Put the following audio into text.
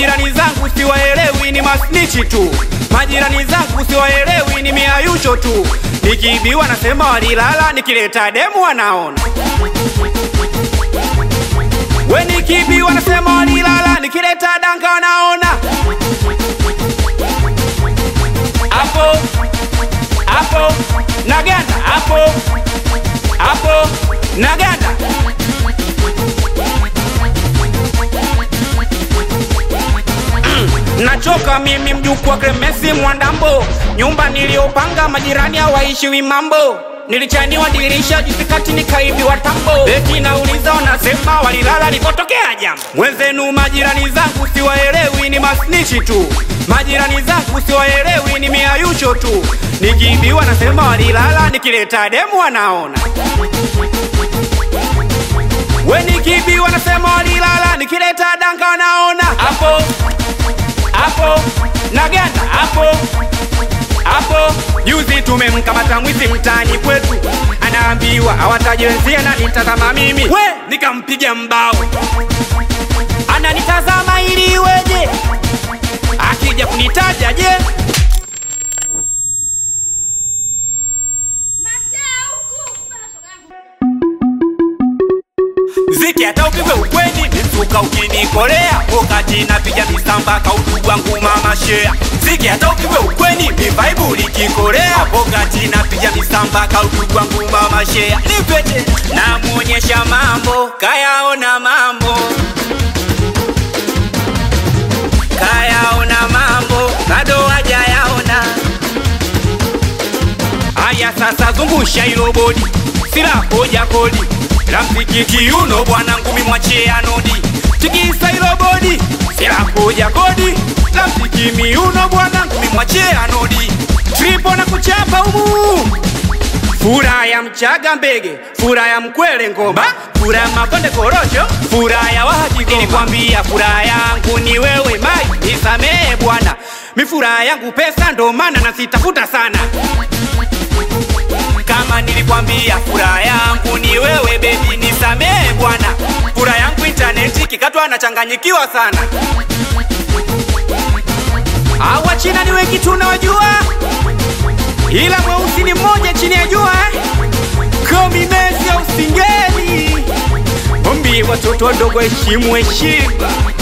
Majirani zangu siwaelewi, ni masnichi tu. Majirani zangu siwaelewi, ni miayusho tu. Nikiibiwa nasema walilala, nikileta demu wanaona. We nikiibiwa nasema walilala, nikileta danga wanaona. Hapo hapo naganda, hapo hapo naganda. Nachoka mimi mjukuu wa Clemence Mwandambo, nyumba niliyopanga majirani hawaishiwi mambo. Nilichaniwa dirisha juzi kati nikaibiwa tambo. Eti nauliza wanasema walilala lipotokea jambo. Mwenzenu majirani zangu siwaelewi, ni masnichi tu. Majirani zangu siwaelewi, ni miayusho tu. Nikiibiwa nasema walilala, nikileta demu wanaona. We nikiibiwa nasema walilala, nikileta danga wanaona. Hapo hapo naganda hapo hapo. Juzi tumemkamata mwizi mtaani kwetu, anaambiwa awataje wenzie na nitazama mimi, we nikampiga mbao, ananitazama ili iweje? Akija kunitaja je? Ziki hata upigwe ukweni misuka ukinikolea wakati napiga misamba kaudu wangu mama shea Ziki hata upigwe ukweni mivaibu likikolea wakati napiga misamba kaudu wangu mama shea Nipete namuonyesha mambo kayaona mambo kayaona mambo bado hajayaona Aya sasa zungusha hilo bodi, sila hoja kodi la mziki kiuno bwana ngumi mwachie anodi, tikisa hilo bodi, sila hoja kodi la mziki miuno bwana ngumi mwachie anodi, tripo na kuchapa humu Fura ya mchaga mbege, fura ya mkwele ngoma, fura ya makonde korosho, fura ya wahaji goma. Nilikwambia fura yangu ni wewe mai, nisamehe bwana, mi fura yangu pesa ndo maana nasitafuta sana kama nilikwambia furaha yangu ni wewe bebi, nisamehe bwana. Furaha yangu intaneti kikatwa nachanganyikiwa sana. Hawa China ni wengi tunawajua, ila mweusi ni mmoja chini ya jua eh? Komi Messi au Singeli, ombi watoto wadogo heshimu heshima